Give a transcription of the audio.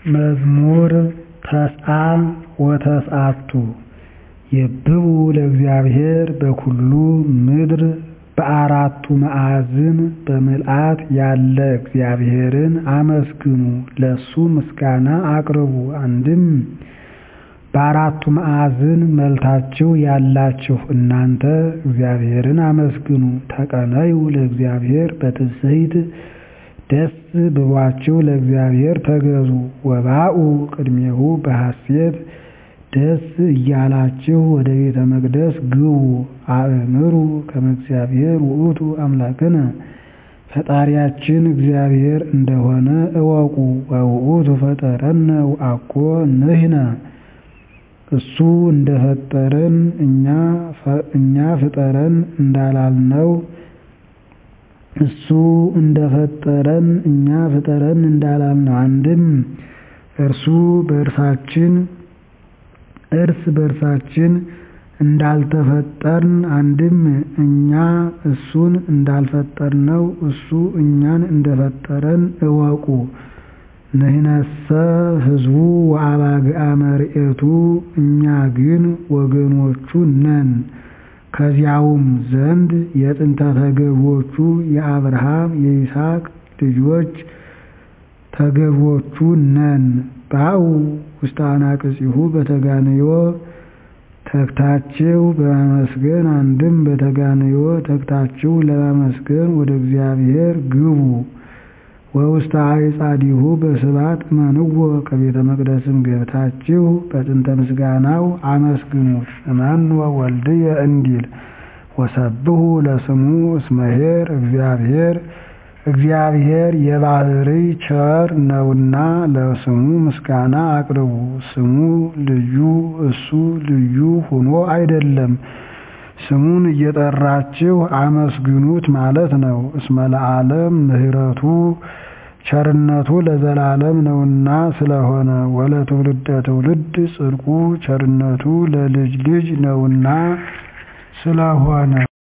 መዝሙር ተስዓ ወተስዓቱ የብቡ ለእግዚአብሔር በኵሉ ምድር በአራቱ ማዕዝን በምልአት ያለ እግዚአብሔርን አመስግኑ ለእሱ ምስጋና አቅርቡ አንድም በአራቱ ማዕዝን መልታችሁ ያላችሁ እናንተ እግዚአብሔርን አመስግኑ ተቀነዩ ለእግዚአብሔር በትስብእት ደስ ብሏችሁ ለእግዚአብሔር ተገዙ ወባኡ ቅድሜሁ በሐሤት ደስ እያላችሁ ወደ ቤተ መቅደስ ግቡ አእምሩ ከመ እግዚአብሔር ውእቱ አምላክነ ፈጣሪያችን እግዚአብሔር እንደሆነ እወቁ ወውእቱ ፈጠረነ ወአኮ ንሕነ እሱ እንደፈጠረን እኛ ፍጠረን እንዳላልነው እሱ እንደፈጠረን እኛ ፍጠረን እንዳላልነው አንድም እርሱ በእርሳችን እርስ በእርሳችን እንዳልተፈጠርን አንድም እኛ እሱን እንዳልፈጠርነው እሱ እኛን እንደፈጠረን እወቁ ንሕነሰ ሕዝቡ ወአባግዓ መርኤቱ እኛ ግን ወገኖቹ ነን ከዚያውም ዘንድ የጥንተ ተገዥዎቹ የአብርሃም የይስሐቅ ልጆች ተገዥዎቹ ነን ባኡ ውስተ አናቅጽሁ በተጋንዮ ተግታችሁ በማመስገን አንድም በተጋንዮ ተግታችሁ ለማመስገን ወደ እግዚአብሔር ግቡ ወውስተ አዕጻዲሁ በስብሐት እመንዎ ከቤተ መቅደስም ገብታችሁ በጥንተ ምስጋናው አመስግኑት እመንወ ወልድየ እንዲል ወሰብሑ ለስሙ እስመ ኄር እግዚአብሔር እግዚአብሔር የባሕርይ ቸር ነውና ለስሙ ምስጋና አቅርቡ ስሙ ልዩ እሱ ልዩ ሆኖ አይደለም ስሙን እየጠራችሁ አመስግኑት ማለት ነው እስመ ለዓለም ምሕረቱ ቸርነቱ ለዘላለም ነውና ስለሆነ ወለትውልደ ትውልድ ጽድቁ ቸርነቱ ለልጅ ልጅ ነውና ስለሆነ